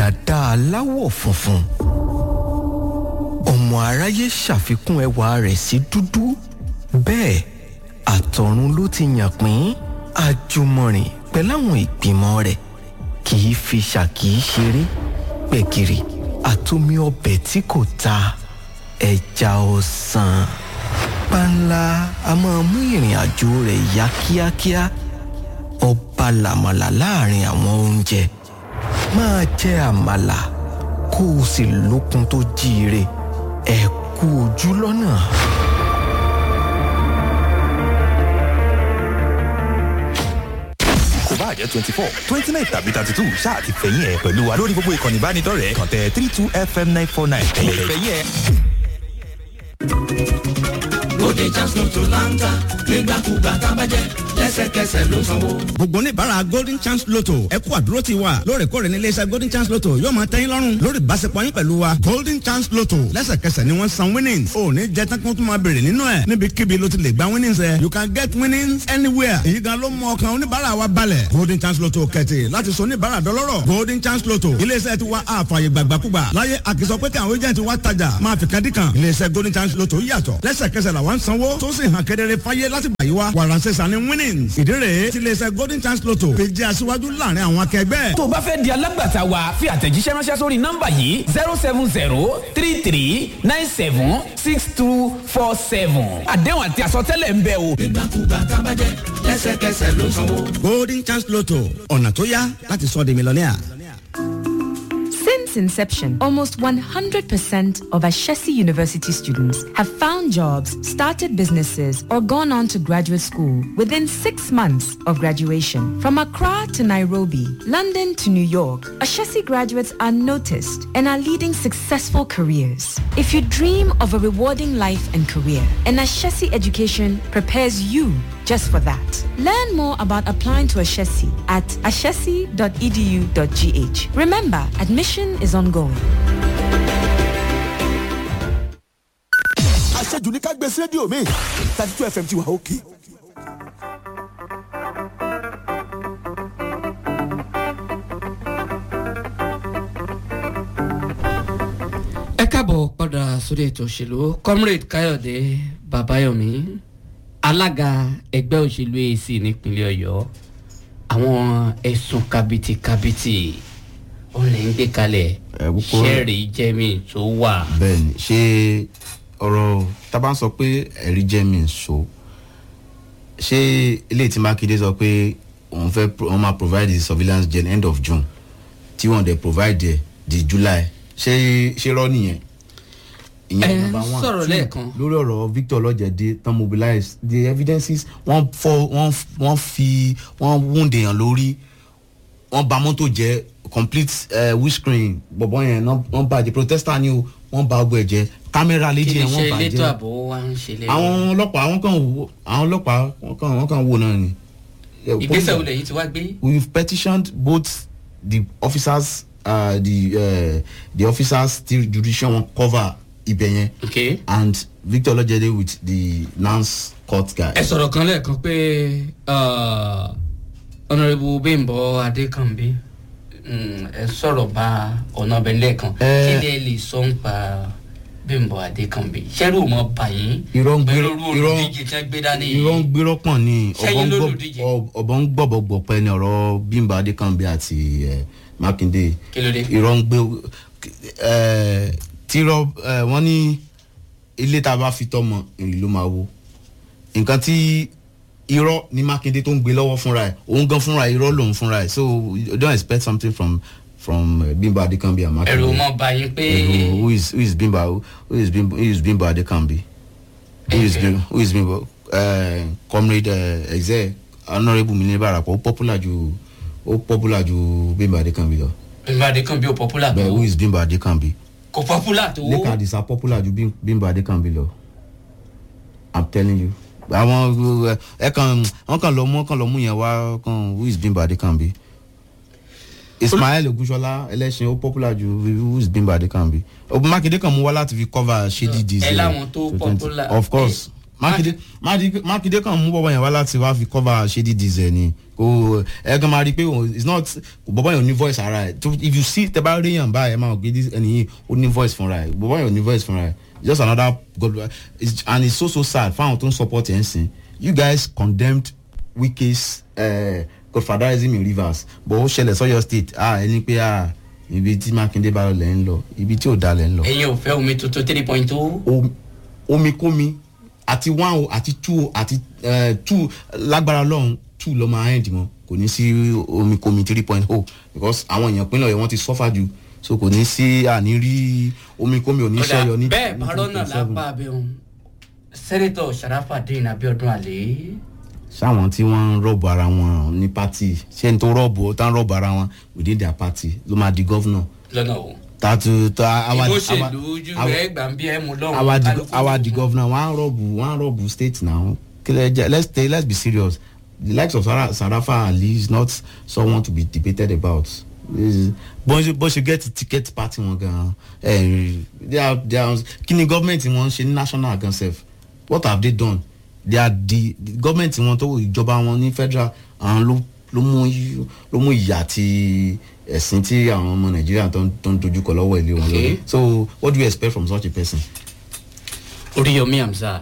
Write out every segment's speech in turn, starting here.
dáadáa aláwọ̀ funfun ọmọ aráyé ṣàfikún ẹwà rẹ̀ sí dúdú bẹ́ẹ̀ àtọ̀run ló ti yàn pín àjùmọ̀rìn pẹ̀láwọn ìgbìmọ̀ rẹ̀ kì í fi ṣàkì í ṣeré gbẹ̀gìrì àtomi ọbẹ̀ tí kò ta ẹja ọ̀sán panla a máa mú ìrìn àjò rẹ̀ yá kíákíá ọba làmàlà láàrin àwọn oúnjẹ máa jẹ àmàlà kó o sì lókun tó jíire ẹ kú ojú lọ́nà. kò bá jẹ́ twenty four twenty nine tàbí thirty two ṣáà ti fẹ̀yìn ẹ̀ pẹ̀lú wa lórí gbogbo ìkànnì ìbánidọ́rẹ̀ẹ́ kàn tẹ three two fm nine four nine ẹ̀yẹ̀ fẹ̀yìn ẹ̀. Bóde Jasno tó láńtà nígbàkúgbà tábàjẹ́ lẹ́sẹ̀kẹsẹ̀ ló sanwó. gbogbo oníbàárà golden chance lotto ẹ kú àdúró ti wa lóòrèkóòrè ní iléeṣẹ́ golden chance lotto yóò máa tẹ́yìn lọ́rùn lórí ìbáṣepọ̀ yín pẹ̀lú wa golden chance lotto lẹ́sẹ̀kẹsẹ̀ ni wọ́n san winnings ò ní jẹ́ tán kó tún máa béèrè nínú ẹ̀ níbikíbi ló ti lè gba winnings ẹ̀ you can get winnings anywhere èyí gan ló mú ọkàn oníbàárà wa balẹ̀ golden chance lotto kẹ̀tì láti sọ oníbàárà dọlọ́rọ̀ golden chance lotto iléeṣẹ́ ti wa àfààyè gbàgbàkúgbà láyé àkìsọ pé káwọn agent wa tajà máa fi kan dí kan iléeṣẹ́ golden chance lotto yàtọ̀ lẹ́sẹ̀kẹsẹ̀ làwọn sanwó tó sì hàn kedere fáyé láti gbà yí wa wàràǹsẹ̀sà ni winnings ìdí rèé ti iléeṣẹ́ golden chance lotto fi jẹ́ aṣíwájú láàrin àwọn akẹgbẹ́. tó o bá fẹ́ di alágbàtà wa fi àtẹ̀jíṣẹ́ ránṣẹ́ sórí nọ́mbà yìí zero seven zero three three nine seven six two four seven àdéhùn àti àsọtẹ́lẹ̀ ń bẹ o. Nígbàkúgbà tábàjẹ́ lẹ́sẹ̀kẹsẹ̀ ló sanwó. golden chance lotto ọ̀nà tó yá láti sọ di mílíọ̀nìà. Since inception, almost 100% of Ashesi University students have found jobs, started businesses, or gone on to graduate school within six months of graduation. From Accra to Nairobi, London to New York, Ashesi graduates are noticed and are leading successful careers. If you dream of a rewarding life and career, an Ashesi education prepares you just for that. Learn more about applying to Ashesi at ashesi.edu.gh. Remember, admission is ongoing. àṣejù ní ká gbé sí rédíò mi thirty two fm ti wà òkè. ẹ káàbọ̀ padà sórí ètò òṣèlú comrade káyọ̀dé babayomi alága ẹgbẹ́ òṣèlú ac nípínlẹ̀ ọ̀yọ́ àwọn ẹ̀sùn kàbìtìkàbìtì ó lè ń gbé kalẹ̀ púpọ̀- ṣẹ́ẹ̀rì jẹ́mi tó wà. bẹ́ẹ̀ni ṣé ọ̀rọ̀ tábà ń sọ pé ẹ̀rí jẹ́ mi so ṣé eléyìí tí mákindé sọ pé òun fẹ́ pro- òun máa provide the surveillance gen end of june tí wọ́n dẹ̀ provide ẹ̀ di july ṣé ṣé rọ́ nìyẹn. Ẹ number one. sọ̀rọ̀ Two, lẹ́ẹ̀kan. lórí ọ̀rọ̀ victor ọlọ́jẹ̀dẹ́ tán mobilize the evidences wọ́n fọ́ wọ́n f- wọ́n fi wọ́n wound èèyàn lórí wọ́n ba mọ́tò jẹ́ complete uh, windscreen bọ̀bọ̀ yẹn náà wọ́n bàjẹ́ protester ni o wọ́n ba ọgbọ ẹ̀ jẹ́ kámẹ́rà kí léjì ni yẹn iṣẹ́ wọ́n elétò bàjẹ́ ààbò wa ń ṣe lẹ́yìn. àwọn ọlọ́pàá wọ́n kàn wò àwọn ọlọ́pàá wọ́n kàn wọ́n kàn wò náà ni. Yeah, ìgbésẹ̀ wo police- lẹ́yìn tí wá gbé. we've petitioned both the officers uh, the uh, the officers still judicial wọn cover ibẹ̀ yẹn okay. and victor olojede with the nance court guy. ẹ sọ̀rọ̀ kan lẹ́ẹ̀kan pé ọ̀nàrẹ́bù bímbọ adékànbí mm, ẹ sọ̀rọ̀ bá ọ̀nà ọbẹ̀ lẹ́ẹ̀kan Eh. kí lè lè sọ ń pa bímbọ adékànbí ṣẹ́rù mọ́ bàyín irọ́ ń gbé pẹ̀lú irọ́ olùdíje tí wọ́n gbé dání irọ́ ń gbérọ́ pọ̀ ní Ṣẹ́yìn ọ̀bọ̀ ń gbọ́- lólùdíje? ọ- ọ̀bọ̀ ń gbọ̀bọ̀ gbọ̀pẹ́ ní ọ̀rọ̀ bímbà adékànbí àti eh, mákindé kí ló dé. irọ́ ń gbé eh, tírọ́ eh, wọ́n ní ilé tá a bá fi tọ́mọ èrè ló máa wo nǹkan tí irọ́ ní mákindé tó ń gbé lọ́wọ́ fúnra ẹ̀ òun gan fúnra ẹ̀ irọ́ lòun fúnra ẹ̀ so you don't expect something from from uh, bimba adekambi and makinde. ẹ̀rù mọ́ bàyín pé Ẹ̀rù, who is who is bimba who is bimba who is bimba adekambi who is bimba who is bimba uh, comrade uh, exe honourable mi ní barapọ̀ ó popular ju ó popular ju bimba adekambi lọ bímbọ adékànbí ò popular tó but who is bimba adekambi kò popular tó lẹ́kàn àdìsá popular ju Bim- bimba adekambi lọ i'm telling you àwọn ẹ kàn wọn kàn lọ mú wọn kàn lọ mú yẹn wá kàn who is bimba adekambi ismail ogunṣọlá ẹlẹsìn ó popular ju who is bimba adekambi ogun makinde kan mú wá láti fi cover shady diesel ẹ láwọn tó popular. of course makinde Makinde- makinde kan mú bọ́bọ́ yẹn wá láti wá fi cover shady diesel ni kò ẹ kàn máa rí i pé òun- it's not bọ́bọ́ yẹn ò ní voice ara ẹ̀ tó if you see tẹ bá rí yàn báyìí ẹ máa gbé this ẹni yìí ó ní voice fúnra ẹ̀ bọ́bọ́ yẹn ò ní voice fúnra ẹ̀ just another god it's, and it's so so sad fáwọn tó ń support ẹ̀ ń sìn you guys condemned wike's uh, godfatherism in rivers but ó ṣẹlẹ̀ sọ́yọ́ state ah ẹni pé ah ibi tí mákindé bá lẹ̀ ń lọ ibi tí ò da lẹ̀ ń lọ ẹ̀yin ò fẹ́ omi tuntun three point two. om- omikomi àti one o àti two o àti eh, two lágbára lọ́hún two lọ́ máa end mọ́ kò ní sí omikomi three point o because àwọn èèyàn pínlẹ̀ ọ̀yọ́ wọ́n ti suffer jù so kò ní sí àní rí omikomi ò ní Ọ̀dà sẹ́yọ ní. bẹ́ẹ̀ ní parọ́ náà 2027. lápá abẹ́hùn sẹ́nẹ́tọ̀ sàràfàdéyìn abiodun àlè sáwọn tí wọ́n ń rọ́ọ̀bù ara wọn ní pátì ṣé n tó rọ́ọ̀bù tá ń rọ́ọ̀bù ara wọn within their party ló máa di gọ́vnọ̀ lọ́nà o. tààtù tá àwa ìbòṣèlú ojú rẹ̀ gbà ń bí ẹ̀ mú lọ́wọ́. our the kálukú our the governor wan rub wan rub state now Kile- je- let's stay let's be serious the likes of Sara, sarafa ali is not someone to be debated about Is- bó ṣe bó ṣe get ticket party wọn gan ẹ they are they are kí ni government wọn ṣe ní national gan sef what have they done they are the, the government wọn tó ìjọba wọn ní federal àwọn ló ló mú yí- ló mú ìyà àti ẹ̀sìn tí àwọn ọmọ nàìjíríà tó ń tó ń dojúkọ lọ́wọ́ ilé wọn Okay. lórí so what do you expect from such a person. oríyomi hamzat.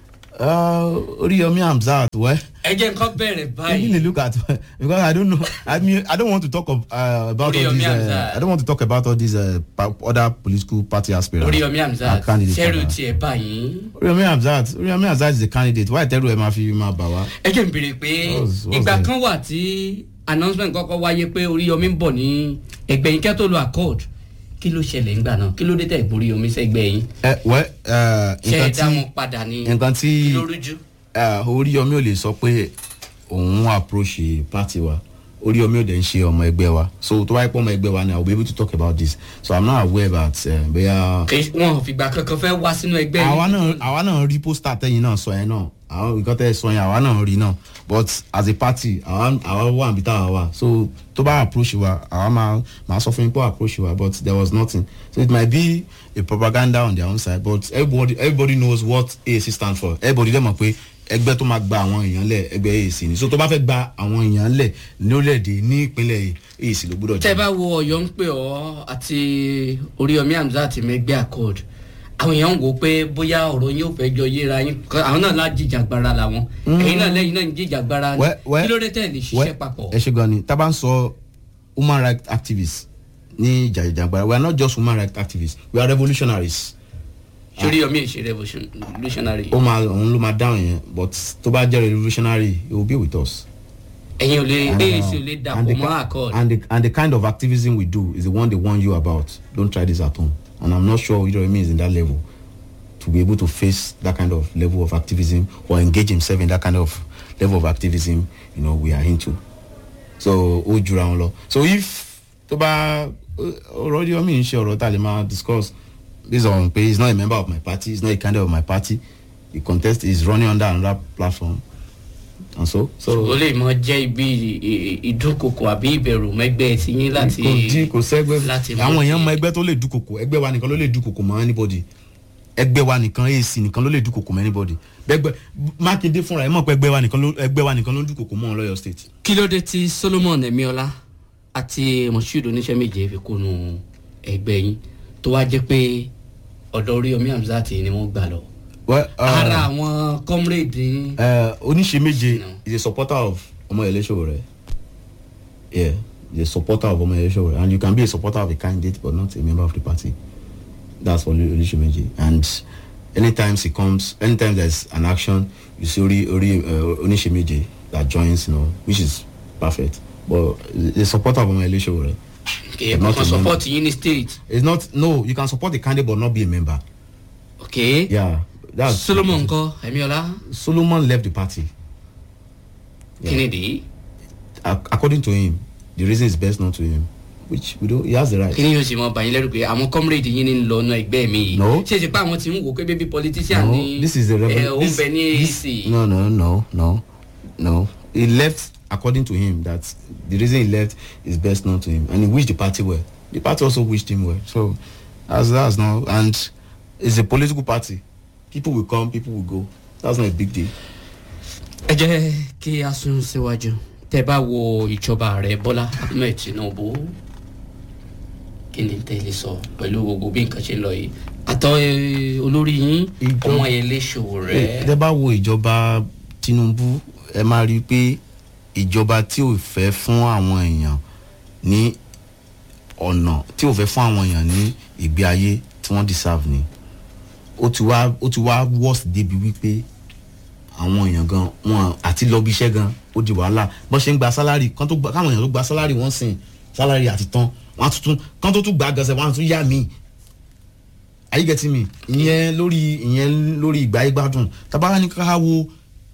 Uh, Oriyomi Hamzat, well, ẹ jẹ́ nǹkan bẹ̀rẹ̀ I báyìí. really look at because I don't know. I mean, I don't want to talk of, uh, about all Oriyomi these. Uh, Hamzat. I don't want to talk about all these uh, pa- other political party aspirants. oríyomi hamzat and candidates sẹ́rù rather. tiẹ̀ báyìí. Oriyomi Hamzat, Oriyomi Hamzat is a candidate. Why tell you ma fi ma bà wá? ẹ jẹ́ n béèrè pé What's- what's ìgbà that? kan wà tí announcement kọ́kọ́ wáyé pé oríyomi ń bọ̀ ní ẹgbẹ́ yín kẹ́ tó lo accord kí ló ṣẹlẹ̀ ńgbà náà kí ló dé tẹ̀ gbórí omi sẹ́gbẹ́ yín Ẹ wẹ́ ṣe é nǹkan dá tí wọn padà ní nǹkan tí kí ló rújú. uh, Oriyomi ò lè sọ pé òun approach party wa. Oriyomi ò dẹ̀ ń ṣe ọmọ ẹgbẹ́ wa. So tó bá yẹ pé ọmọ ẹgbẹ́ wa ni I will be able to talk about this. So I'm not aware about uh, bóyá. kì í wọn ò fìgbà kankan fẹ́ wá sínú ẹgbẹ́ àwa náà àwa náà rí pósítà tẹ́yìn náà sọ yẹn náà àwọn nǹkan tẹ́ ẹ sọ yẹn àwa náà rí náà but as a party àwa àwa wà níbi táwa wà so tó bá approach wa àwa máa máa sọ fún yín pé ó approach wa but there was nothing so it might be a propaganda on their own side but everybody everybody knows what AAC stand for everybody dẹ̀ mọ̀ pé ẹgbẹ́ tó máa gba àwọn èèyàn lẹ̀ ẹgbẹ́ AAC ni so tó bá fẹ́ gba àwọn èèyàn lẹ̀ lórílẹ̀‐èdè ní ìpínlẹ̀ AAC ló gbọ́dọ̀ tẹ́ bá wo ọ̀yọ́ ń pè ọ́ àti oríyomi hamzat mẹ́gbẹ́ accord àwọn èèyàn ń wò ó pé bóyá ọ̀rọ̀ yín ò fẹ́ jọ yéra yín kọ́- àwọn náà lá jìjàgbara làwọn ẹ̀yin náà lẹ́yìn náà ń jìjàgbara Wẹ́- wẹ́- kí ló dé tẹ̀ lè ṣiṣẹ́ Well, papọ̀. ẹ ṣe gan ni tá a bá ń sọ human rights activists ní jàjàgbara we are not just human rights activists we are revolutionaries. sórí yomi èsì revolutionary ó máa òun ló máa dáhùn yẹn but tó bá jẹ́ revolutionary he will be with us. ẹ̀yin ò lè And, uh, AAC ò lè and dàpọ̀ the mọ́ ki- accord and the and the kind of activism we do is the one they warn you about don't try this at home and i'm not sure Iromi is in that level to be able to face that kind of level of activism or engage himself in that kind of level of activism you know we are into so ó jura wọn lọ so if tó bá ọ̀rọ̀ Iromi ń ṣe ọ̀rọ̀ tá a lè máa discuss based on pé he is not a member of my party he is not a candidate of my party he contest he is running under another platform and so so. ó lè mọ jẹ́ ibi ì- ì- ìdúnkokò àbí ìbẹ̀rù mẹ́gbẹ́ ti yín láti kò dí kò sẹ́gbẹ́ láti àwọn mú èèyàn kí- mọ ẹgbẹ́ tó lè dúkokò ẹgbẹ́ wa nìkan ló lè dúkokò mọ́ anybody ẹgbẹ́ wa nìkan AAC nìkan ló lè dúkokò mọ́ anybody bẹ́gbẹ́ Mákindé fúnra ẹ̀ mọ̀ pé ẹgbẹ́ wa nìkan ló ẹgbẹ́ wa nìkan ló ń dúkokò mọ́ ọlọ́yọ̀ state. kí ló dé tí solomon emiola àti moshood oníṣẹ́ méje fi kúnnu ẹgbẹ́ yín tó wá jẹ́ pé ọ̀dọ̀ oríyomi hamzat ni wọ́n gbà lọ. Well, uh, ara àwọn comrade yín uh, oníṣe méje No. is a supporter of Ọmọyẹlé Sowore yeah he is a supporter of Ọmọyẹlé Sowore and you can be a supporter of a candidate but not a member of the party that's for oníṣe méje and anytime he comes anytime there is an action you see ori ori uh, oníṣe méje that joins you know which is perfect but the supporter of Ọmọyẹlé Sowore kì í not kàn a support yín ní state is not no you can support the candidate but not be a member ok yeah that's solomon ńkọ́ emiola Solomon left the party kí ni dì í Ac- according to him the reason is best known to him which we don't he has the right. kí ni yóò sì mọ bàyín lẹ́rù pé àwọn comrade yín ní lọ ọ̀nà ẹgbẹ́ mi yìí No. ṣé ṣe pé àwọn tí ń wò pé bébí politician no ní this is the ẹ revel ó ń this, bẹ ní this AAC. no no no no no he left according to him that the reason he left is best known to him and he wished the party well the party also wished him well so that's that's now and it's a political party people will come people will go that's not a big deal. ẹ jẹ́ kí a sún síwájú tẹ bá wo ìjọba rẹ bọ́lá ahmed tinubu kí ni tẹ́ lè sọ pẹ̀lú gbogbo bí nǹkan ṣe ń lọ yìí àtọ eh, olórí yín Ìjọ- ọmọ eléṣòwò rẹ tẹ bá wo ìjọba tinubu ẹ máa rí i pé ìjọba tí ò fẹ́ fún àwọn èèyàn ní ọ̀nà tí ò fẹ́ fún àwọn èèyàn ní ìgbé ayé tí wọ́n deserve ni ó ti wá ó ti wá worst débi wípé àwọn èèyàn gan wọn àti lọ bí iṣẹ́ gan ó di wàhálà bọ́n ṣe ń gba sálárì kan tó gba káwọn èèyàn tó gba sálárì wọ́n sìn sálárì àti tán wọ́n á tuntun kan tó tún gbà gànṣẹ́ wọ́n á tún yá míì are you getting me ìyẹn lórí ìyẹn lórí ìgbà ayé gbádùn tabara ní ká wo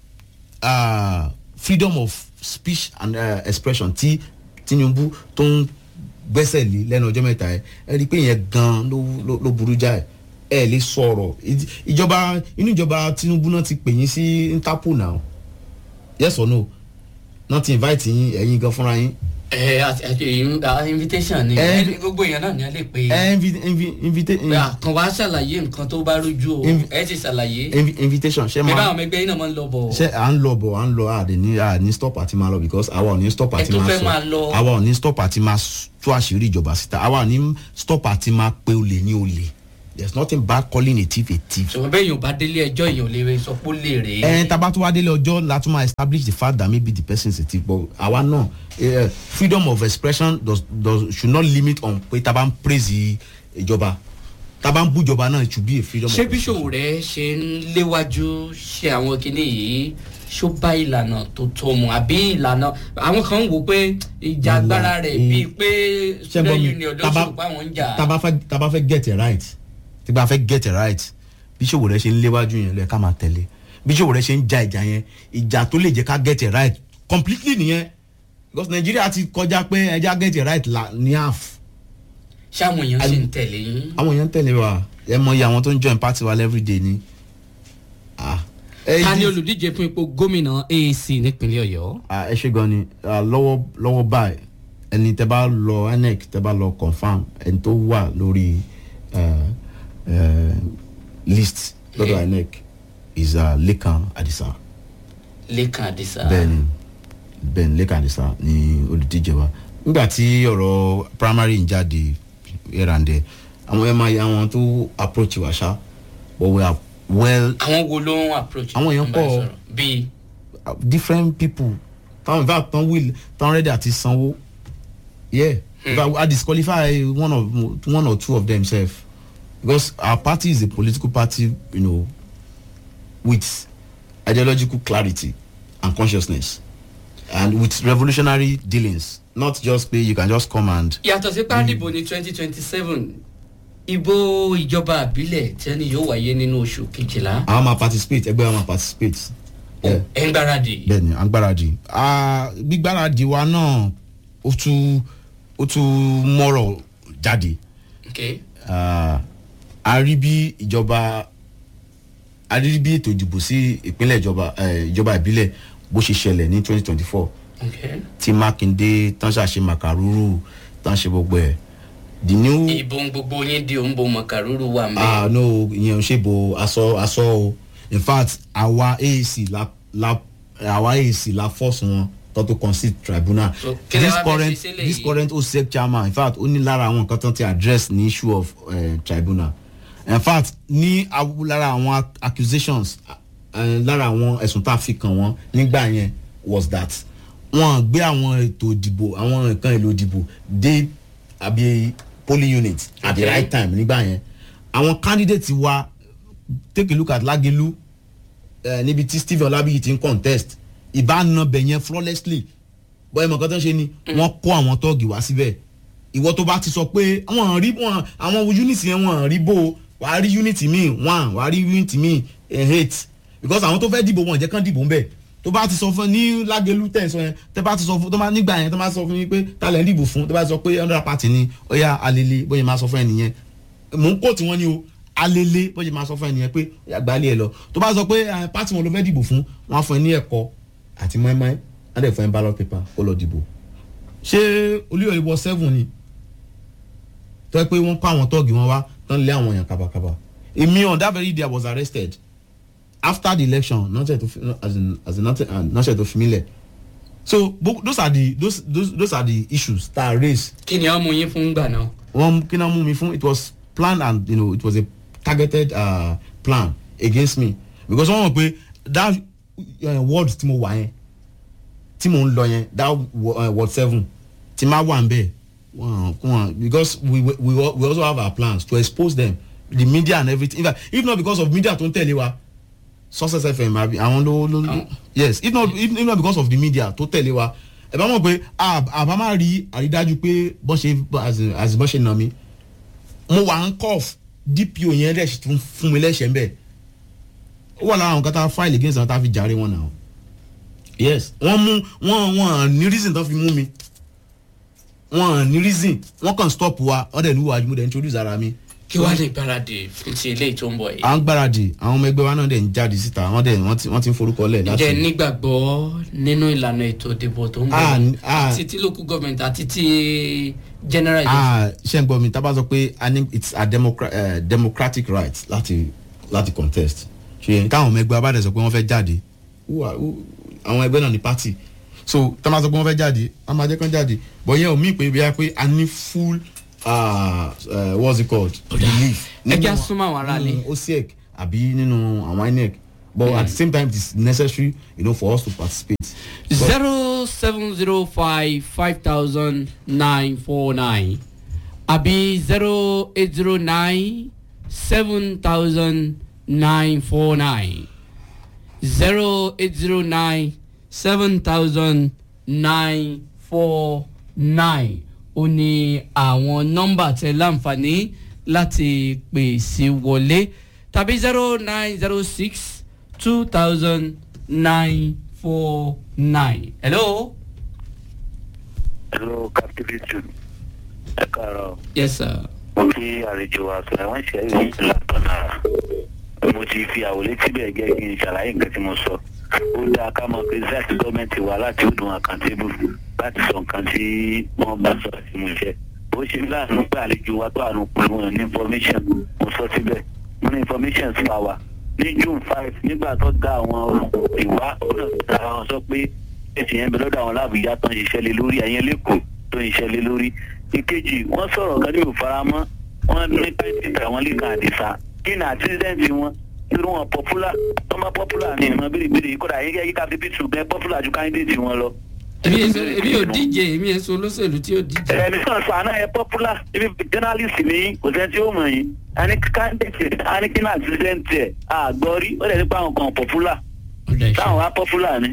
ah, freedom of speech and uh, expression tí tinubu tó ń gbẹ́sẹ̀ lé lẹ́nu ọjọ́ mẹ́ta ẹ̀ ẹ rí i pé ìyẹn gan ló ló- ló burú jáì ẹ lè sọ̀rọ̀ Ìj- ìjọba inú ìjọba tinubu náà ti pè yín sí interpol now yes or no náà ti invite yín ẹ̀yin gan fúnra yín ẹ àti àti ìyún- à, invitation ni Eh, ẹ gbogbo èèyàn náà ni a lè pe ẹ invi- invi- invite pé àkàn wá ṣàlàyé nǹkan tó bá rújú o Invi- ẹ ti ṣàlàyé invi- invitation ṣe bí máa báwọn ọmọ ẹgbẹ́ yín náà máa ń lọ bọ̀ ṣe à ń lọ bọ̀ à ń lọ àdè ní à ní stop àti máa lọ because àwa ò ní stop Ẹ àti tó máa fẹ́ máa sọ lọ. àwa ò ní stop àti máa s- tú àṣírí ìjọba síta àwa ò ní stop àti máa pe olè ní olè there is nothing bad calling a thief a thief. ṣùgbọ́n bẹ́ẹ̀ yóò bá délé ẹjọ́ èèyàn ò lè sọ pé ó lè rè ẹ é taba tó wá délé ọjọ́ la tún máa establish the fact that maybe the person is a thief but àwa náà eh, freedom of expression does, does, should not limit on pé taba ń praise ìjọba taba ń bú ìjọba náà it should be a freedom ṣé of bíṣòwò rẹ ṣe ń léwájú ṣe àwọn kinní yìí ṣó bá ìlànà tó tó mu àbí ìlànà àwọn kan ń wò pé ìjà agbára rẹ bíi pé ṣe gbọ́ student mi union ló taba ṣòro pé àwọn ń jà taba fẹ́ taba fẹ́ get it right tí bá fẹ́ get it right bí ṣòwò rẹ ṣe ń léwájú yẹn lẹ ká máa tẹ̀lé bí ṣòwò rẹ ṣe ń ja ìjà yẹn ìjà tó lè jẹ́ ká get it right completely nìyẹn because Nigeria ti kọjá pé ẹja get it right la ní half ṣé àwọn èèyàn ṣì ń tẹ̀lé yín àwọn èèyàn ń tẹ̀lé wa ẹ mọ iye àwọn tó ń join party wa everyday ni. Ah. ẹ ta ni di- olùdíje fún ipò gómìnà aac nípínlẹ̀ ọ̀yọ́ Ah, ẹ ṣe gan ni Ah, lọ́wọ́ lọ́wọ́ báyìí ẹni tẹ bá lọ inec tẹ bá lọ confam ẹni tó wà lórí eh, eh, list lọ́dọ̀ inec is uh, lekan adisa lẹ́kàn àdìsá bẹ́ẹ̀ni bẹ́ẹ̀ni lekan adisa ni olùdíje wa nígbà tí ọ̀rọ̀ primary ń jáde here and there àwọn ẹ̀ máa yẹ àwọn tó approach wa ṣá but we are well àwọn wo ló ń approach Àwọn èèyàn ń bá ẹ pọ̀. sọ̀rọ̀? bíi uh, different people táwọn in fact tán will tán ready àti sanwó yeah in fact i disqualify one of one or two of them sef because our party is a political party you know with ideological clarity and consciousness and with revolutionary dealings not just pé you can just come and yàtọ̀ sí pàdìbò ní twenty twenty seven ìbò ìjọba àbílẹ̀ tẹ́ni yóò wáyé nínú oṣù kejìlá àwọn máa participate ẹgbẹ́ wa máa participate. Yeah. ẹ̀ ń gbáradì bẹẹni à ń gbáradì Ah, gbígbáradì wa náà ó tún ó tún mọ́rọ̀ jáde okay. Ah, a rí bí ìjọba a rí bí ètò ìdìbò sí ìpínlẹ̀ ìjọba eh, ìjọba ìbílẹ̀ bó ṣe ṣẹlẹ̀ ní twenty twenty four okay. tí mákindé tán ṣàṣe màkàrúrù tán ṣe gbogbo ẹ̀ the new ìbò gbogbo yín di òǹbò mọ̀kàrúrú wà mẹ́. ah no ìyẹn ò ṣe bo aṣọ aṣọ o in fact àwa aac la la àwa aac la force wọn tó tó concede tribunal So, kí lẹ this wá fẹ́ current ṣe sílẹ̀ this yìí? current osec chairman in fact ó ní lára àwọn nǹkan tán ti address ní issue of uh, tribunal in fact ní awu- lára àwọn ac- accusations uh, lára àwọn ẹ̀sùn tá a fi kàn wọ́n nígbà yẹn was that wọ́n gbé àwọn ètò ìdìbò àwọn nǹkan èlò ìdìbò dé àbí polling unit at the Okay. right time nígbà yẹn àwọn candidate wa take a look at lagelu uh, níbi tí stephen olabiyi ti ń contest ìbáná bẹ̀ yẹn flawlessly bọ́ ẹ̀mọ̀ kan tó ń ṣe ni wọ́n kó àwọn tọ́ọ̀gì wá síbẹ̀ ìwọ tó bá ti sọ pé wọ́n rí wọ́n àwọn unit yẹn wọ́n rí bó o, wàá rí unit míì one wàá rí unit míì eh, eight because àwọn tó fẹ́ dìbò wọn jẹ́ kán dìbò ń bẹ̀ tó bá ti sọ fún ní lágẹlú tẹ̀ sọ yẹn tẹ́ bá ti sọ fún tó bá nígbà yẹn tó bá sọ fún yín pé talẹ̀ ń dìbò fún tó bá sọ pé hundred party ni ó yá alele bóyá máa sọ fún ẹnìyẹn mò ń kó tiwọn ni o alele bóyá máa sọ fún ẹnìyẹn pé àgbálẹ̀ ẹ lọ tó bá sọ pé eh, party wọn ló fẹ́ dìbò fún wọn á fún ẹ ní ẹ̀kọ́ àti mọ́ẹ́mọ́ẹ́ á dẹ̀ fún ẹ ballot paper kó lọ dìbò ṣé olúyọ̀lẹ̀ wọ seven ni tó yẹ pé wọ́n kó àwọn tọ́ọ̀gì wọn wá tán lé àwọn èèyàn kábàkábà èmi on that very day i was arrested after the election nọ́ọ̀sẹ̀ tó fi as in as in nọ́ọ̀sẹ̀ tó fi mí lẹ̀ so bo- those are the those those those are the issues that are raised. kí ni ọmọ yín fún gbà náà. wọn kí náà mú mi fún it was planned and you know it was a targeted uh, plan against me because wọn mọ̀ pé that uh, word tí mo wà yẹn tí mo ń lọ yẹn that wo- uh, word seven tí máa wà ń bẹ̀ wọn wọn because we, we we al- we also have our plans to expose them the media and everything in fact if not because of media tó ń tẹ̀lé wa success fm àbí àwọn ló ló yes if not if, if not because of the media tó tẹ̀lé wa ẹ bá mọ̀ pé a- àbá máa rí àrídájú pé bọ́n ṣe as in- as in bọ́n ṣe nà mí mo wà ń cough dpo yẹn dẹ̀ tún fún mi lẹ́sẹ̀ ń bẹ̀ ó wà lára àwọn kan tá a file against àwọn tá a fi jàre wọn náà yes wọ́n mú wọ́n wọ́n ní reason tó fi mú mi wọ́n ní reason wọ́n kàn stop wa wọ́n dẹ̀ ní wàá mo dẹ̀ introduce ara mi kí wàá lè gbáradì fún ti eléyìí tó ń bọ̀ yìí. à ń gbáradì àwọn ọmọ ẹgbẹ́ wa náà dẹ̀ ń jáde síta wọ́n dẹ̀ wọ́n ti wọ́n ti ń forúkọ lẹ̀ láti. ǹjẹ́ nígbàgbọ́ nínú ìlànà ètò ìdìbò tó ń bọ̀ Ah, yìí? ah. àti ti local government àti ti general election. ah ṣe ń gbọ́ mi tá a bá sọ pé a ní it's a democra uh, democratic right láti láti contest ṣe táwọn ọmọ ẹgbẹ́ wa bá dẹ̀ sọ pé wọ́n fẹ́ jáde who are- who- àwọn ẹgbẹ́ náà ní party so tá a bá sọ pé wọ́n fẹ́ jáde a máa jẹ́ kán jáde but yẹn ò mí pé bí a pé a ní full uh, uh, what's it called belief ẹ jẹ́ súnmọ́ àwọn aráalé. nínú osiek àbí nínú àwọn inec but at the same time it is necessary you know, for us to participate. zero seven zero five five thousand nine four nine àbí zero eight zero nine seven thousand nine four nine zero eight zero nine seven thousand nine four nine ó ní àwọn nọ́mbà tẹ láǹfààní láti pè sí wọlé tàbí zero nine zero six two thousand nine four nine. hello. hello captivity ẹ káàárọ̀ yes sir. mo kí àlejò wa sọ ẹ̀wọ̀n ṣe é yìí látọ̀nà mo ti fi àwòlé síbẹ̀ gẹ́gẹ́ kí n ṣàlàyé nǹkan tí mo sọ ó dáa ká mọ̀ pé zest gọ́ọ̀mẹ̀ntì wa láti ó dùn àkàntébù láti sọ nǹkan tí wọ́n bá sọ àti mo ṣe ó ṣe mí láàánú pé àlejò wa tó àánú pé wọn ní information mo sọ síbẹ̀ mo ní information fún wa ní june five nígbà tó dá àwọn ìwá ó náà dá àwọn sọ pé èsì yẹn bẹ lọ́dọ̀ àwọn láàbùjá tó ń ṣiṣẹ́ lé lórí ẹ̀yẹn lẹ́kọ̀ọ́ tó ń ṣiṣẹ́ lé lórí ìkejì wọ́n sọ̀rọ̀ kan ní òfaramọ́ wọ́n ní pẹ́ẹ́tì àwọn lè kan àdìsá kí ni àtìsẹ́ǹtì wọn irú wọn pọ́pùlà tó má pọ́pùlà ní ìmọ̀ bèrèbèrè kódà yín kẹ́ yíká fífi tù gẹ́ pọ́pùlà ju káńdéètì wọn lọ. èmi èso èmi ò díje èmi èso olóṣèlú tí ò díje. ẹ̀mí kan sọ àná yẹ pọ́pùlà ibi journalist ní kò sẹ́ni tí ó mọ̀ yín àní káńdéètì àní kí ni àtìsẹ́ǹtì ẹ̀ àgbọ̀rí ó dẹ̀ nípa àwọn kan pọ́pùlà táwọn wá pọ́pùlà ni.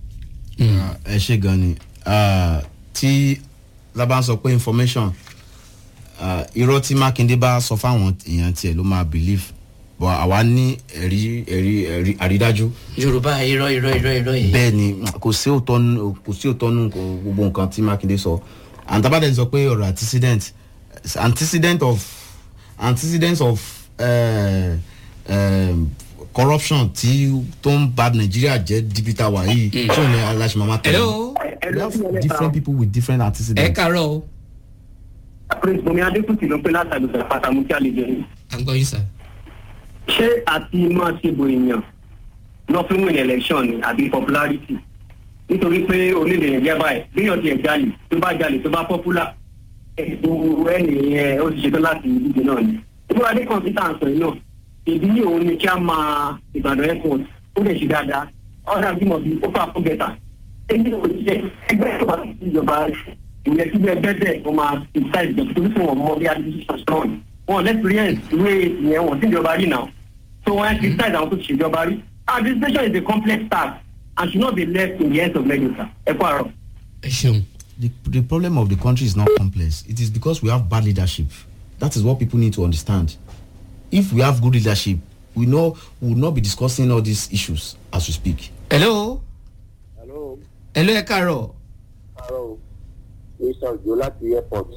ẹ ṣe gan ni Ah, tí lábá ń sọ pé information ah, irọ́ tí mákindé bá sọ fáwọn èèyàn tiẹ̀ ló máa believe but àwa ní ẹ̀rí ẹ̀rí ẹ̀rí àrídájú. yorùbá irọ́ irọ́ irọ́ irọ́ yìí. bẹ́ẹ̀ ni kò sí òótọ́ nù kò sí òótọ́ nù kò gbogbo nǹkan tí mákindé sọ and tabadẹ sọ pé ọ̀rọ̀ antecedent antecedent of antecedent of uh, um, corruption tí tó ń ba nàìjíríà jẹ́ dibita wa yìí tí ò ní aláṣẹ máa tẹ̀lé. hello. we have different people with different antecedents. ẹ kàárọ̀ o. prince bomi adékùtì ló pé látàgbé pàtàkì kí a lè jẹun. à ń gbọ́ yín sà. ṣé àti máa ṣe bo èèyàn lọ fún win election ni àbí popularity nítorí pé onílé yẹn jẹ́ báyìí bíyàn tiẹ̀ jalè tó bá jalè tó bá popular ètò ẹnì yẹn ó ti ṣetán láti ìdíje náà ni. ìbúra dé kọ̀ǹpútà ń sọ yìí náà ìdí ní òun ni kí a máa ìbàdàn airport ó lè ṣe dáadáa ọ̀rẹ́ àbímọ bíi ó fà fún gẹ̀ta. èyí ò ti ṣe ẹgbẹ́ tó bá ti ti ìjọba ìyẹn tí bẹ́ẹ̀ bẹ́ẹ̀ bẹ́ẹ̀ wọ́n máa ti ta ìjọba tó fún wọn mọ́ bí adúlọ́ sọ̀rọ̀ wọn lẹ́sìrìẹ́nsì ìwé ìyẹn wọn tí ìjọba rí náà so wọn á criticize àwọn tó ti ṣèjọba rí administration is a complex task and should not be left in the hands of legislators ẹ kú àárọ̀. ẹ ṣeun. the the problem of the country is not complex it is because we have bad leadership that is what people need to understand if we have good leadership we know we will not be discussing all these issues as we speak. hello. hello. hello ẹ kàárọ̀. kàárọ̀ o mr ojo láti airport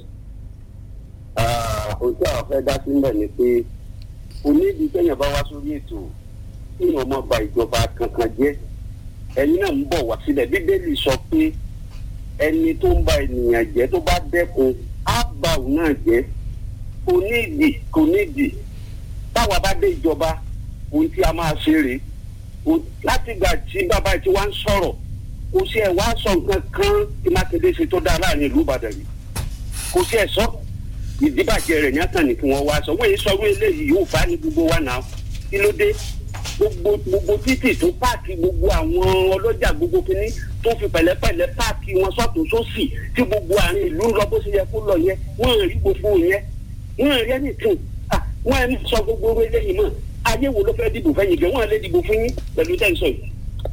ohun tí àwọn fẹ́ dá sílẹ̀ ni pé onídìí kẹ́yìn bá wá sórí ètò kí wọ́n má ba ìjọba kankan jẹ́ ẹ̀yin náà ń bọ̀ wá sílẹ̀ bíbélì sọ pé ẹni tó ń ba ènìyàn jẹ́ tó bá dẹ́kun á ba òun náà jẹ́ kò nídìí kò nídìí táwa bá dé ìjọba ohun tí a máa ṣe rèé láti gbà tí bàbá tí wọ́n ń sọ̀rọ̀ kò sí ẹ̀ wá sọ nǹkan kan tí mákindé ṣe tó dáa láàrin ìlú ìbàdàn yìí kò sí ẹ̀ sọ ìdíbàjẹ́ rẹ̀ ní àtàní kí wọ́n wá sọ wọ́n yìí sọ wọ́n eléyìí yóò bá ní gbogbo wa náà kí ló dé gbogbo gbogbo títì tó páàkì gbogbo àwọn ọlọ́jà gbogbo kínní tó fi pẹ̀lẹ́pẹ̀lẹ́ páàkì wọn sọ́tún sósì tí gbogbo àárín ìlú ń lọ bó ṣe yẹ kó lọ yẹ wọ́n rí gbogbo yẹn wọ́n rí ẹnìkan wọ́n ẹni sọ gbogbo owó eléyìí mọ́ ayé wo ló fẹ́ dìbò fẹ́yìn gẹ̀ wọ́n lè dìbò fún yín pẹ̀lú tẹ̀sán yìí.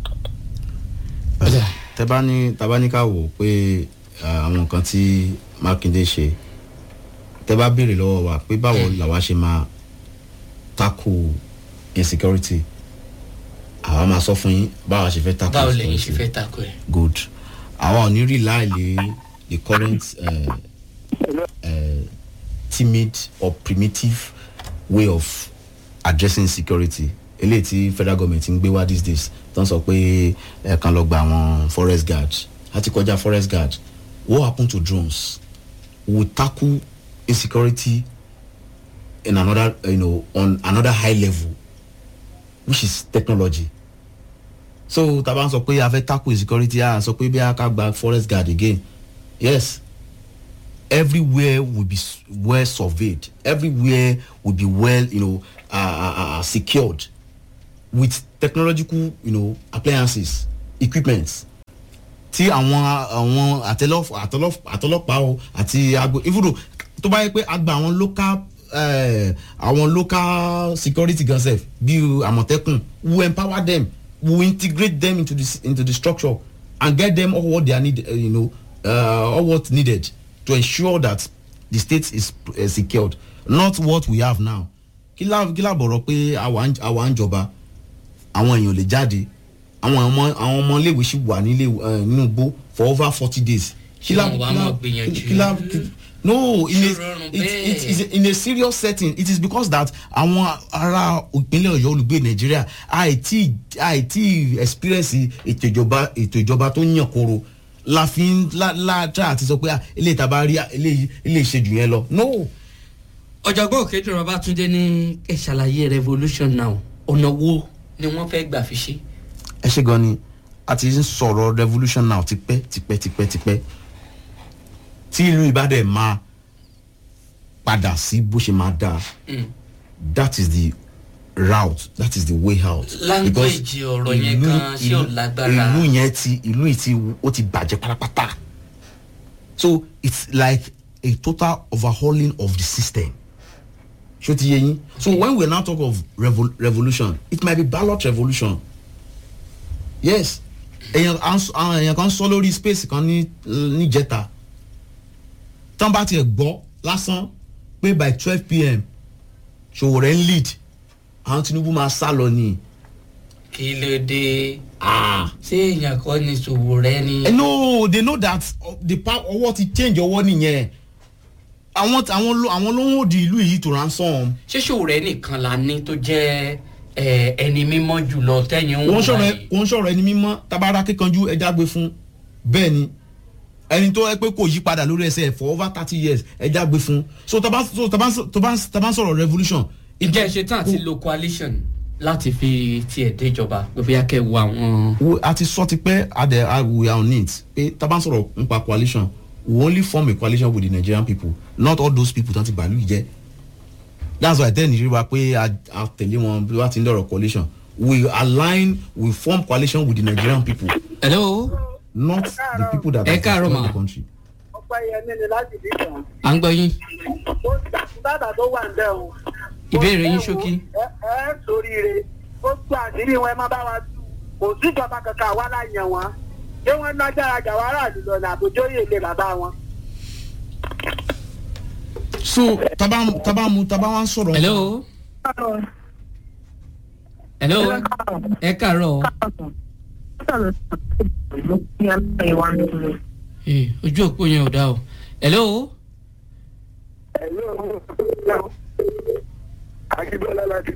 tẹ bá ní tàbá ní ká wò ó pé ah, àwọn nǹkan tí mákindé ṣe tẹ bá béèrè lọ́wọ́ wa pé báwo làwa ṣe máa tackle insecurity àwa máa sọ fún yín báwa ṣe fẹ́ tackle báwo lẹ́yìn ṣe insecurity fẹ́ takò ẹ̀. good àwa ò ní rí láìlè the current uh, uh, timid or primitive way of addressing security eléyìí tí federal government ń gbé wá these days tó ń sọ pé ẹ kàn lọ gba àwọn forest guard àti kọjá forest guard what happen to drones we tackle insecurity in another you know on another high level which is technology so taba n sọ pé a fẹ́ tackle insecurity a sọ pé bí a ká gba forest guard again yes everywhere will be s- well surveyed everywhere will be well you know uh, uh, uh, secured with technological you know appliances equipment tí àwọn àwọn àtẹlọpàá àtọlọpàá o àti agbo even though tó bá yẹ pé a gba àwọn local eh, àwọn local security gan sef bí àmọ̀tẹ́kùn we empower them we integrate them into the s- into the structure and get them all what they are need uh, you know uh, all what needed to ensure that the state is uh, secured not what we have now kí lá kí lá bọ̀rọ̀ pé àwa ń- àwa ń jọba àwọn èèyàn lè jáde àwọn ọmọ àwọn ọmọ iléèwé sì wà nílé eh, nínú igbó for over forty days. Ṣé wọn wá mọ̀ gbìyànjú? kí lá kí- no in a rọrùn it, bẹ́ẹ̀? it is in a serious setting it is because that àwọn ará ìpínlẹ̀ ọ̀yọ́ olùgbé nàìjíríà àìtí àìtí experience ètò ìjọba ètò ìjọba tó yàn kóró la fi ń la la try àti sọ pé ah, eléyìí tá a bá rí ah, eléyìí eléyìí ṣe jù yẹn lọ no. ọ̀jọ̀gbọ́n òkèdè babatunde ní ẹ ṣàlàyé revolution now ọ̀nà wo ni wọ́n fẹ́ gbà fi ṣe. ẹ ṣe gan ni a ti ń sọ̀rọ̀ revolution now tipẹ́ tipẹ́ tipẹ́ tipẹ́ tí ìlú ìbàdàn máa padà sí bó ṣe máa dáa that is the route that is the way out. Language Because ọ̀rọ̀ yẹn ìlú- gan ṣé ò ìlú- lágbára? ìlú yẹn ti ìlú yìí ti ó ti bàjẹ́ pátápátá so it's like a total overhauling of the system ṣó ti yé yín so when we now talk of revol revolution it might be ballot revolution yes èèyàn à ń sọ- àwọn èèyàn kan sọ lórí space kan ní níjẹta tán bá tiẹ̀ gbọ́ lásán pé by twelve pm ṣòwò rẹ̀ ń lead àwọn tinubu máa sá lọ ni. kí ló dé ṣé èèyàn kọ́ ni ṣòwò rẹ ni. Eh, no they know that uh, the power ọwọ́ ti change ọwọ́ nìyẹn àwọn àwọn ló àwọn ló ń wò di ìlú yìí to ransom. ṣé ṣòwò rẹ nìkan la ní tó jẹ́ ẹ, ẹni mímọ́ jùlọ tẹ́yìn ń wọ́n wò sọ̀rọ̀ báyìí? ẹ- wọ́n sọ̀rọ̀ ẹni mímọ́ tabara kíkanjú ẹja gbé fún bẹ́ẹ̀ ni ẹni tó ẹ pé kò yí padà lórí ẹsẹ̀ for over thirty years ẹja gbé fún so taba so taba taba taba sọ̀rọ̀ revolution. ǹjẹ́ ẹ ṣe tán àti lo coalition láti fi tiẹ̀ déjọba pé bóyá kẹ́ ẹ wo àwọn. wo a ti sọ ti pẹ́ adẹ a- we are on it pé taba sọ̀rọ̀ nípa coalition we only form a coalition with the nigerian people not all those people tán ti bàálù yìí jẹ́ that's why tẹ́lẹ̀ nìyí wa pé a a tẹ̀lé wọn bí wọ́n ti ń lọ̀rọ̀ coalition we align we form coalition with the nigerian people. hello. not the people that Ẹ have káàárọ̀ destroyed mà. the country. ọpẹ́ yẹn ní láti bí kan à ń gbọ́ yín ó dáadáa tó wà ń bẹ̀ o. ìbéèrè yín ṣókí. ẹ ẹ sóríire ó tú àṣírí wọn ẹ má bá wa tú kò sí ìjọba kankan àwa láì yàn wọn ṣé wọn lágbára jà wàrà àdúgbò ní àbójóyè ilé bàbá wọn. so taba taba mu taba wa ń sọ̀rọ̀. hello. hello. ẹ káàárọ̀. Eh, ojú òpó yẹn ò dá o. hello. akíndọ́lá láti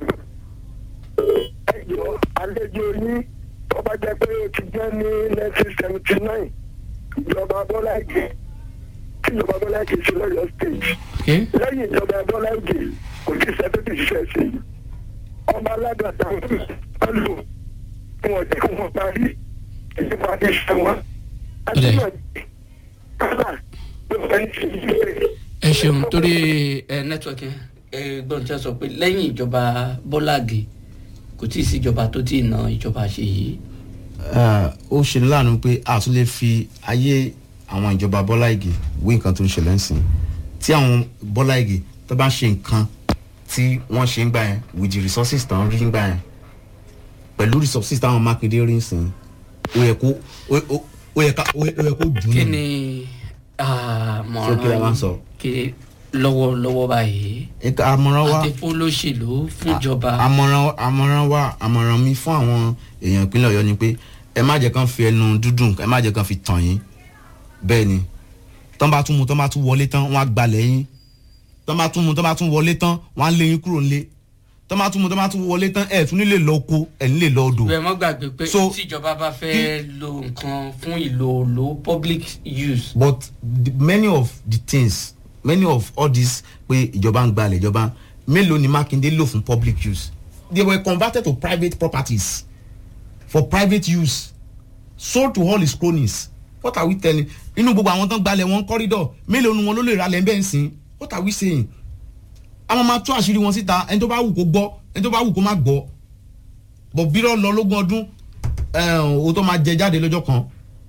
ẹjọ́ àlejò yín tó bá jẹ́ pé ó ti jẹ́ ní nineteen seventy nine ìjọba bọ́lá ìgè tí ìjọba bọ́lá ìgè ṣe lọ́yọ̀ state lẹ́yìn ìjọba bọ́lá ìgè kò sí sẹ́fẹ́tì ṣiṣẹ́ sí i ọba aládàáta wọn lò fún ọjà kí wọ́n parí ẹni máa fi ṣe wọn. àti náà kálá ló fẹ́ ń ṣe ìgbésẹ̀. ẹ ṣeun torí ẹ nẹ́tíwọ̀kì ẹ gbọ́n tí a sọ pé lẹ́yìn ìjọba bọ́láàgì kò tí ì sí ìjọba tó tí ì na ìjọba ṣe yìí. Ah, ó ṣe ní láàánú pé a tún lè fi ayé àwọn ìjọba bọ́lá ìgè wé nǹkan tó ń ṣẹlẹ̀ ń sìn tí àwọn bọ́lá ìgè tó bá ṣe nǹkan tí wọ́n ṣe ń gbà yẹn with the resources tán rí ń gbà yẹn pẹ̀lú resources táwọn mákindé rí ń sìn ó yẹ kó ó ó- ó yẹ ká ó yẹ ó yẹ kó dùn kí ún. ni So, kí la máa ń sọ? kí lọ́wọ́lọ́wọ́ báyìí Ẹ̀ka àmọ̀ràn wa àti fún olóṣèlú fún ìjọba àmọ̀ràn àmọ̀ràn wa àmọ̀ràn mi fún àwọn èèyàn ìpínlẹ̀ ọ̀yọ́ ni pé ẹ má jẹ́ kán fi ẹnu dúdùn ẹ má jẹ́ kán fi tàn yín bẹ́ẹ̀ ni tán bá tún mu tán bá tún wọlé tán wọ́n á gbalẹ̀ yín tán bá tún mu tán bá tún wọlé tán wọ́n á lé yín kúrò nílé tán bá tún mu tán bá tún wọlé tán ẹ̀ tún nílé lọ oko ẹ̀ nílé lọ odò. bẹ́ẹ̀ mọ́ gbàgbé pé So, tíjọba bá fẹ́ lo nǹkan fún ìlò lo public use but the, many of the things many of all this pé ìjọba ń gbalẹ̀ ìjọba mélòó ni mákindé lò fún public use they were converted to private properties for private use sold to all his cronies what are we telling inú gbogbo àwọn tó ń gbalẹ̀ wọn corridor mélòó ni wọn ló lè ra lẹ́ńbẹ́ ńsìn what are we saying àwọn máa tú àṣírí wọn síta ẹni tó bá wù kó gbọ́ ẹni tó bá wù kó má gbọ́ bọ̀ bírọ̀ lọ lógún ọdún ẹ̀ ò tó máa jẹ jáde lọ́jọ́ kan